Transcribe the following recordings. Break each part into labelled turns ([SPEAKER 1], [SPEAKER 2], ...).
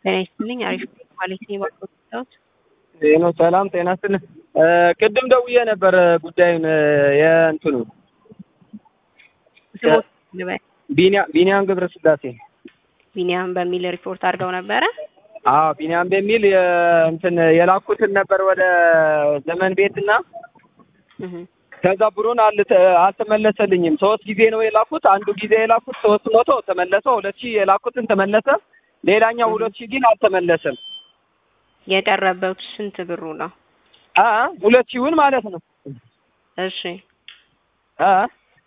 [SPEAKER 1] ጤና ይስጥልኝ። አሪፍ ማለት ነው የባኮት
[SPEAKER 2] ይህ ነው። ሰላም ጤና ይስጥልኝ። ቅድም ደውዬ ነበር ጉዳዩን የእንትኑ
[SPEAKER 1] ስሞት ልበል
[SPEAKER 2] ቢኒያም ገብረ ስላሴ
[SPEAKER 1] ቢኒያም በሚል ሪፖርት አድርገው ነበረ።
[SPEAKER 2] አዎ ቢኒያም በሚል እንትን የላኩትን ነበር ወደ ዘመን ቤትና
[SPEAKER 1] እህ
[SPEAKER 2] ከዛ ብሩን አልተ- አልተመለሰልኝም። ሶስት ጊዜ ነው የላኩት። አንዱ ጊዜ የላኩት ሶስት መቶ ተመለሰ። ሁለት ሺህ የላኩትን ተመለሰ። ሌላኛው ሁለት ሺህ ግን አልተመለሰም።
[SPEAKER 1] የቀረበው ስንት ብሩ ነው?
[SPEAKER 2] አ ሁለት ሺውን ማለት ነው።
[SPEAKER 1] እሺ
[SPEAKER 2] አ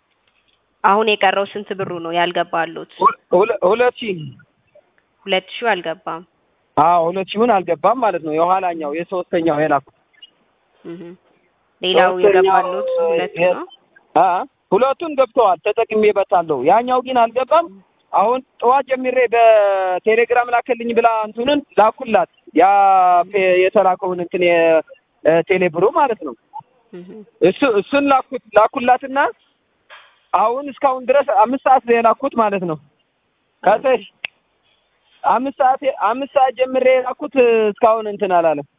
[SPEAKER 1] አሁን የቀረው ስንት ብሩ ነው ያልገባሉት?
[SPEAKER 2] ሁለ- ሁለት ሺህ
[SPEAKER 1] ሁለት ሺው አልገባም።
[SPEAKER 2] አዎ ሁለት ሺውን አልገባም ማለት ነው። የኋላኛው የሶስተኛው የላኩት
[SPEAKER 1] እህ ሌላው
[SPEAKER 2] ሶስተኛው
[SPEAKER 1] የገባሉት ሁለት
[SPEAKER 2] የ-
[SPEAKER 1] ነው።
[SPEAKER 2] አ ሁለቱን ገብተዋል ተጠቅሜበታለሁ። ያኛው ግን አልገባም። አሁን ጠዋት ጀምሬ በቴሌግራም ላከልኝ ብላ እንትኑን ላኩላት። ያ ፔ- የተላከውን እንትን የቴሌ ብሩ ማለት ነው።
[SPEAKER 1] እህ
[SPEAKER 2] እሱ እሱን ላኩት ላኩላትና አሁን እስካሁን ድረስ አምስት ሰዓት ነው የላኩት ማለት ነው። ከሰሽ አምስት ሰዓት አምስት ሰዓት ጀምሬ የላኩት እስካሁን እንትን አላለም።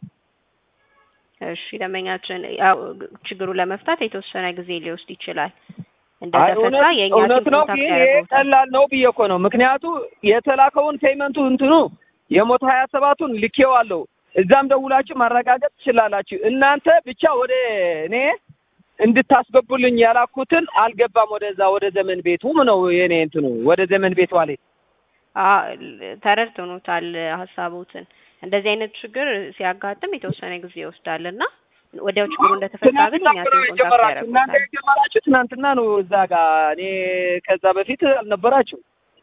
[SPEAKER 1] እሺ ደንበኛችን ያው ችግሩን ለመፍታት የተወሰነ ጊዜ ሊወስድ ይችላል።
[SPEAKER 2] አይ
[SPEAKER 1] እንደተፈታ
[SPEAKER 2] እውነት
[SPEAKER 1] የእኛ
[SPEAKER 2] እውነት
[SPEAKER 1] ቲም
[SPEAKER 2] ነው፣
[SPEAKER 1] ኮንታክት
[SPEAKER 2] ግን ይሄ
[SPEAKER 1] ያደርገውታል።
[SPEAKER 2] ቀላል ነው ብዬ እኮ ነው። ምክንያቱ የተላከውን ፔመንቱ እንትኑ የሞት ሀያ ሰባቱን ልኬዋለሁ። እዛም ደውላችሁ ማረጋገጥ ትችላላችሁ። እናንተ ብቻ ወደ እኔ እንድታስገቡልኝ ያላኩትን አልገባም። ወደዛ ወደ ዘመን ቤቱም ነው የኔ እንትኑ ወደ ዘመን ቤት ዋሌ
[SPEAKER 1] አ- ተረድተውታል ሀሳቦትን። እንደዚህ አይነት ችግር ሲያጋጥም የተወሰነ ጊዜ ይወስዳል እና ወዲያው ችግሩ እንደተፈታ ግን
[SPEAKER 2] ትናንትና
[SPEAKER 1] እኛ
[SPEAKER 2] ነው
[SPEAKER 1] ቲም ኮንታክት
[SPEAKER 2] የጀመራችሁ። እናንተ
[SPEAKER 1] ያደርጉታል።
[SPEAKER 2] የጀመራችሁ ትናንትና ነው እዛ ጋር። እኔ ከዛ በፊት አልነበራችሁ።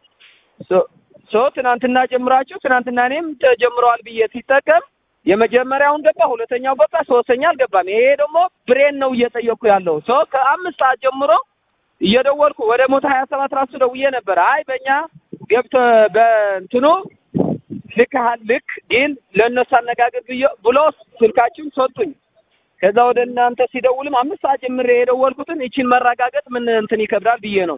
[SPEAKER 2] ሶ- ሶ ትናንትና ጀምራችሁ ትናንትና እኔም ጀምረዋል ብዬ ሲጠቀም የመጀመሪያውን ገባ፣ ሁለተኛው ገባ፣ ሶስተኛ አልገባም። ይሄ ደግሞ ብሬን ነው እየጠየቅኩ ያለው ሶ ከአምስት ሰዓት ጀምሮ እየደወልኩ ወደ ሞት ሀያ ሰባት ራሱ ደውዬ ነበር። አይ በእኛ ገብተ በእንትኑ ልክሃል ልክ ግን ለእነሱ አነጋገር ብዬ ብሎ ስልካችሁን ሰጡኝ። ከዛ ወደ እናንተ ሲደውልም አምስት ሰዓት ጀምሬ የደወልኩትን ይችን መረጋገጥ ምን እንትን ይከብዳል ብዬ ነው።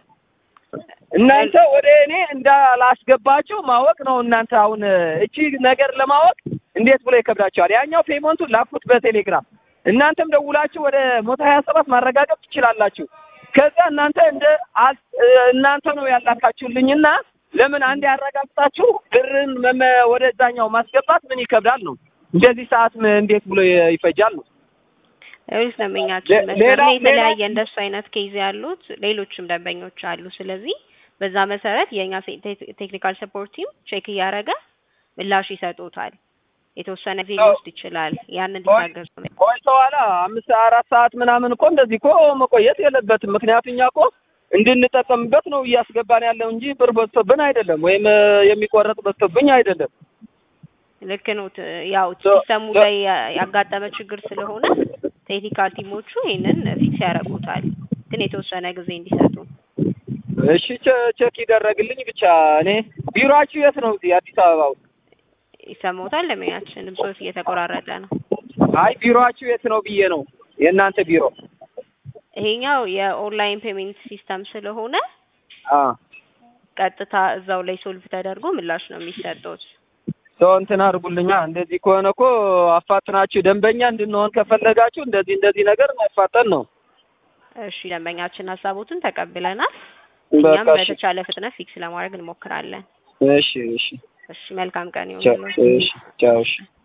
[SPEAKER 2] እናንተ ወደ እኔ እንዳላስገባችሁ ማወቅ ነው። እናንተ አሁን እቺ ነገር ለማወቅ እንዴት ብሎ ይከብዳቸዋል? ያኛው ፔመንቱን ላኩት በቴሌግራም እናንተም ደውላችሁ ወደ ሞቶ ሀያ ሰባት ማረጋገጥ ትችላላችሁ። ከዛ እናንተ እንደ አል- እናንተ ነው ያላካችሁልኝና ለምን አንድ ያረጋግጣችሁ ብርን መመ- ወደዛኛው ማስገባት ምን ይከብዳል ነው። እንደዚህ ሰዓት ም- እንዴት ብሎ ይ- ይፈጃል ነው።
[SPEAKER 1] ሌሎች ደንበኛችን
[SPEAKER 2] ሌ-
[SPEAKER 1] መስመር
[SPEAKER 2] ሌላ-
[SPEAKER 1] ላይ የተለያየ
[SPEAKER 2] ሌላ-
[SPEAKER 1] እንደሱ አይነት ኬዝ ያሉት ሌሎችም ደንበኞች አሉ። ስለዚህ በዛ መሰረት የእኛ ሴ- ቴክ- ቴክኒካል ሰፖርት ቲም ቼክ እያደረገ ምላሽ ይሰጡታል። የተወሰነ ጊዜ ሊወስድ ይችላል። ያንን እንዲታገሱ ነው።
[SPEAKER 2] ቆይተዋላ አምስት አራት ሰዓት ምናምን እኮ እንደዚህ እኮ መቆየት የለበትም። ምክንያቱም እኛ እኮ እንድንጠቀምበት ነው እያስገባን ያለው እንጂ ብር በዝቶብን አይደለም፣ ወይም እ፣ የሚቆረጥ በዝቶብኝ አይደለም።
[SPEAKER 1] ልክ ነው። ት- ያው
[SPEAKER 2] ሶ-
[SPEAKER 1] ሲስተሙ
[SPEAKER 2] ሶ-
[SPEAKER 1] ላይ ያ- ያጋጠመ ችግር ስለሆነ ቴክኒካል ቲሞቹ ይህንን ፊክስ ያደርጉታል። ግን የተወሰነ ጊዜ እንዲሰጡ
[SPEAKER 2] እሺ ቼ- ቼክ ይደረግልኝ ብቻ። እኔ ቢሮአችሁ የት ነው? እዚህ አዲስ አበባ ውስጥ?
[SPEAKER 1] ይሰማዎታል። ለምኛችን ድምፆት እየተቆራረጠ ነው።
[SPEAKER 2] አይ ቢሮአችሁ የት ነው ብዬ ነው የእናንተ ቢሮ።
[SPEAKER 1] ይሄኛው የኦንላይን ፔሜንት ሲስተም ስለሆነ
[SPEAKER 2] አ
[SPEAKER 1] ቀጥታ እዛው ላይ ሶልቭ ተደርጎ ምላሽ ነው የሚሰጡት።
[SPEAKER 2] ሰው እንትን አድርጉልኛ። እንደዚህ ከሆነ እኮ አፋጥናችሁ ደንበኛ እንድንሆን ከፈለጋችሁ እንደዚህ እንደዚህ ነገር ማፋጠን ነው።
[SPEAKER 1] እሺ ደንበኛችን ሀሳቦትን ተቀብለናል። እኛም
[SPEAKER 2] በቃ እሺ፣
[SPEAKER 1] በተቻለ ፍጥነት ፊክስ ለማድረግ እንሞክራለን።
[SPEAKER 2] እሺ፣ እሺ፣
[SPEAKER 1] እሺ መልካም ቀን
[SPEAKER 2] ቻው፣
[SPEAKER 1] ይሁንልዎት።
[SPEAKER 2] እሺ፣ ቻው፣ እሺ።